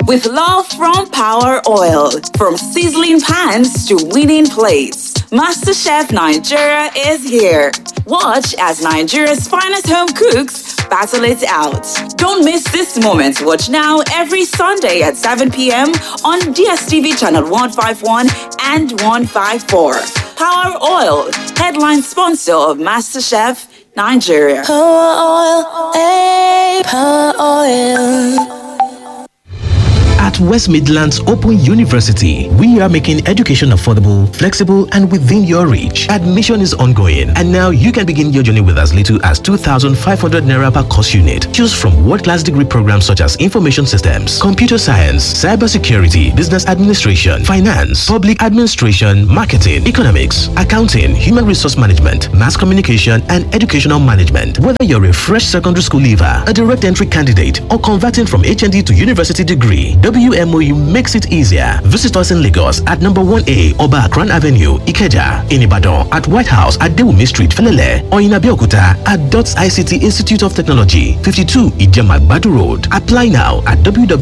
with love from Power Oil. From sizzling pans to winning plates, MasterChef Nigeria is here. Watch as Nigeria's finest home cooks battle it out. Don't miss this moment. Watch now every Sunday at 7 p.m. on DSTV channel 151 and 154. Power Oil, headline sponsor of MasterChef Nigeria. Power oil, eh, power oil. At West Midlands Open University, we are making education affordable, flexible, and within your reach. Admission is ongoing, and now you can begin your journey with as little as 2,500 naira per course unit. Choose from world-class degree programs such as information systems, computer science, cybersecurity, business administration, finance, public administration, marketing, economics, accounting, human resource management, mass communication, and educational management. Whether you're a fresh secondary school leaver, a direct entry candidate, or converting from HND to university degree, WMOU makes it easier. Visit us in Lagos at number 1A Oba Akran Avenue, Ikeja, in Ibadan, at White House at Dewumi Street, Felele, or in Abeokuta at DOTS ICT Institute of Technology, 52 Ijemagbadu Road. Apply now at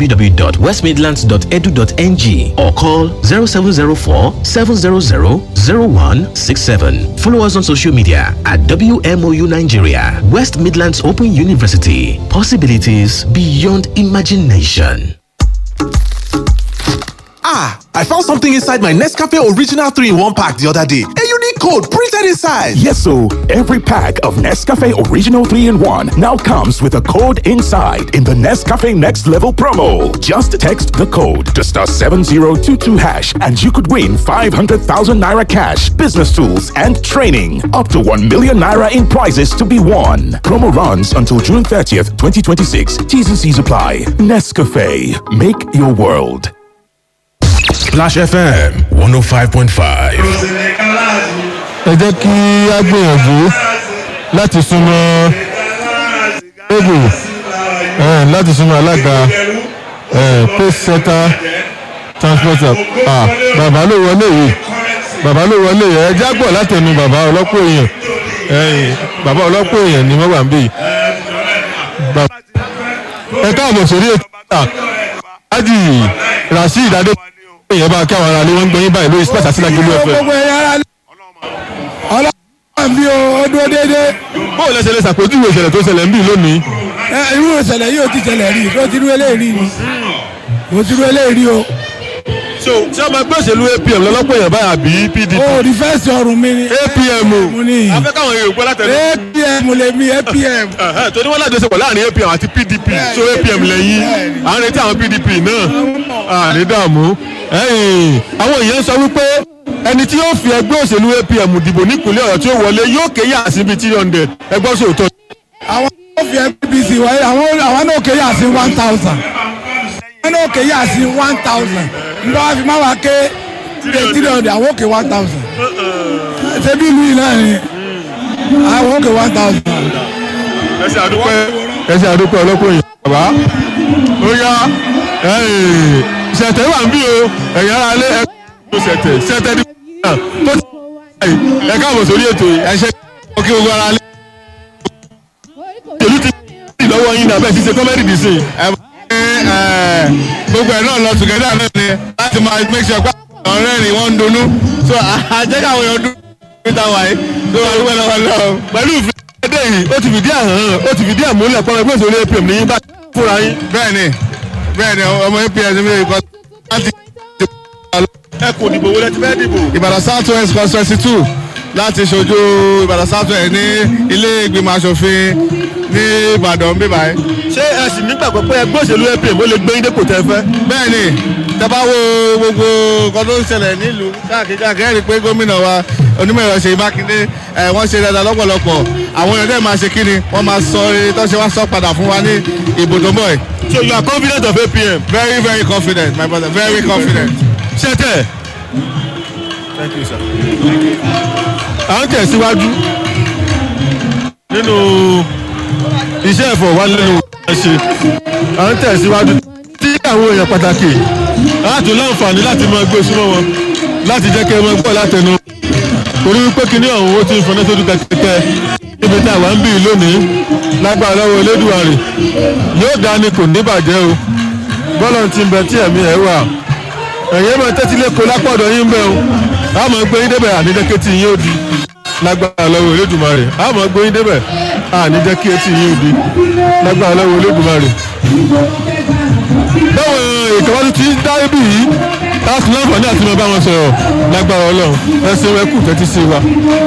www.westmidlands.edu.ng or call 0704 700 0167. Follow us on social media at WMOU Nigeria, West Midlands Open University. Possibilities beyond imagination. Ah, I found something inside my Nescafe Original 3 in 1 pack the other day. A unique code printed inside. Yes, so every pack of Nescafe Original 3 in 1 now comes with a code inside in the Nescafe Next Level promo. Just text the code to star 7022 hash and you could win 500,000 naira cash, business tools, and training. Up to 1 million naira in prizes to be won. Promo runs until June 30th, 2026. T's and C's apply. Nescafe. Make your world. Splash FM 105.5. ẹ jẹ́ kí a gbìyànjú láti súnmọ́ ébù láti súnmọ́ alága post center transporter ah, bàbá ló wọlé yìí bàbá ló wọlé yìí ẹ jágbọ̀ látẹnu bàbá ọlọ́pọ̀ èèyàn bàbá ọlọ́pọ̀ èèyàn ni wọ́n wà ń bì yìí. ẹ káàbọ̀ sórí ètò ìta ájì rasheed adé èèyàn bá kí àwọn ará ilé wọn ń gbẹyìn báyìí lórí space àti lágbèlú ẹfẹ. gbogbo ẹ̀yà ara lé ọlọ́run bí o ó dúró déédéé. bó o lẹ ṣe lè ṣàpèjúwe ìṣẹ̀lẹ̀ tó ṣẹlẹ̀ ń bì lónìí. ẹ irú ìṣẹ̀lẹ̀ yìí ò ti ṣẹlẹ̀ rí o ti rú eléyìí rí ni o ti rú eléyìí rí o. so ṣé ọmọ ẹgbẹ́ òṣèlú apm lọ́lọ́pọ̀ èèyàn báyà bí pdp. o rí fẹ́ẹ̀sì ọrùn mi ni. apm mo ní. afẹ́ káwọn èèyàn gbọ́ látẹnu. apm lè mi apm. torí wọn láti ṣepọ̀ láàrin apm àti pdp so apm lẹ́yìn à ń retí àwọn pdp náà àní dààmú. àwọn èèyàn sọ wípé ẹni tí yóò fi ẹgbẹ́ òṣèlú apm dìbò nípínlẹ̀ ọ̀yọ́ tí ó wọlé yóò kéyà síbi three hundred ẹgbẹ́ sòótọ́. àwọn tó fi apc wáyé àwọn àwọn náà kéyà sí one thousand àwọn náà kéyà sí one thousand nígbà wàá fi má wàá ké three hundred àwọn òkè one thousand ṣebí ìlú yìí náà ni àwọn òkè one thousand. ẹsẹ̀ àdúpẹ́ ẹsẹ̀ àdúpẹ́ ọlọ́pọ̀ yìí bàbá ó yá ṣẹ̀tẹ̀ wà ń bí o ẹ̀yìn ara lé ẹ̀kọ́ ṣẹ̀tẹ̀ ṣẹ̀tẹ̀ ní tó ti ẹ̀ káàbọ̀ sórí ètò yìí ẹ̀ṣẹ̀ kí gbogbo ara lé ìlú ti ti lọ́wọ́ yín náà bẹ́ẹ̀ ti ṣe kọ́mẹ́dì dì sí i. gbogbo ẹ̀ náà lọ tùgẹ́dà náà ni láti máa make sure pé àwọn ọ̀rẹ́ rìn wọ́n ń dunnú so àjẹ́ká àwọn èèyàn dún níta wáyé so àdúgbò náà wà lọ́wọ́. pẹ̀lú ìfìdí yìí ó ti fìdí àhàn ó ti fìdí àmúlẹ̀ pọ́n ẹgbẹ́ ìṣòro apm ní yín bá fúnra yín. bẹ́ẹ̀ni bẹ́ẹ̀ni ọmọ apm mi lè kọ́ láti. ẹ kò dìbò wọlé tí fẹ́ẹ́ dìbò. ìbàdàn south west constituency two láti ṣojú ìbàdàn south west ní ilé ìgbìmọ̀ asòfin ní ìbàdàn bíbá yìí. ṣé ẹ sì nígbàgbọ́ pé ẹgbẹ́ òṣèlú apm ó lè gbé yín dépò tẹ́ fẹ́. bẹ́ẹ̀ni tẹ́bá wo gbogbo nǹkan tó ń ṣẹlẹ̀ nílùú káàkiri káàkiri ẹ̀rí pé gómìnà wa onímọ̀ ẹ̀rọ ṣèyí mákindé ẹ̀ wọ́n ṣe dáadáa lọ́pọ̀lọpọ̀ àwọn èèyàn dẹ̀ máa ṣe kíni wọ́n máa sọ eré tó ṣe wá sọ padà fún wa ní ìbò tó ń bọ̀ yìí. so you are confident of apm. very very confident my brother very confident. ṣẹ́tẹ̀. thank you sir. à ń tẹ̀síwájú nínú iṣẹ́ ìfọ̀wálẹ́nu ṣe à ń tẹ̀síwájú tí àwọn èèyàn pàtàkì láti láǹfààní láti máa gbé súnmọ́ wọn láti jẹ́ kí ẹ máa gbọ́ látẹnu torí wípé kíní ọ̀hún ó ti ń fọnà sójú kẹ̀kẹ́ níbi tí àwa ń bì lónìí lágbára lọ́wọ́ elédùnmarè yóò dá ní kò ní bàjẹ́ o bọ́lá ti ń bẹ tí ẹ̀mí ẹ̀ wà ẹ̀yẹ́ máa tẹ́tí lẹ́kọ̀ọ́ lápọ̀dọ̀ yín bẹ́ẹ̀ o àmọ́ gbé yín débẹ̀ ànídẹ́kẹ́ tí yín ó di lágbára lọ́wọ́ Olódùmarè àmọ́ gbé yín débẹ̀ ànídẹ́kẹ́ tí yín ó di lágbára lọ́wọ́ Olódùmarè. báwo ìkàwé ti dá ibi yìí láti láǹfààní àti máa bá wọn sọ̀rọ̀ lágbára Ọlọ́run ẹ ṣeun ẹ kú tẹ́tí sí wa.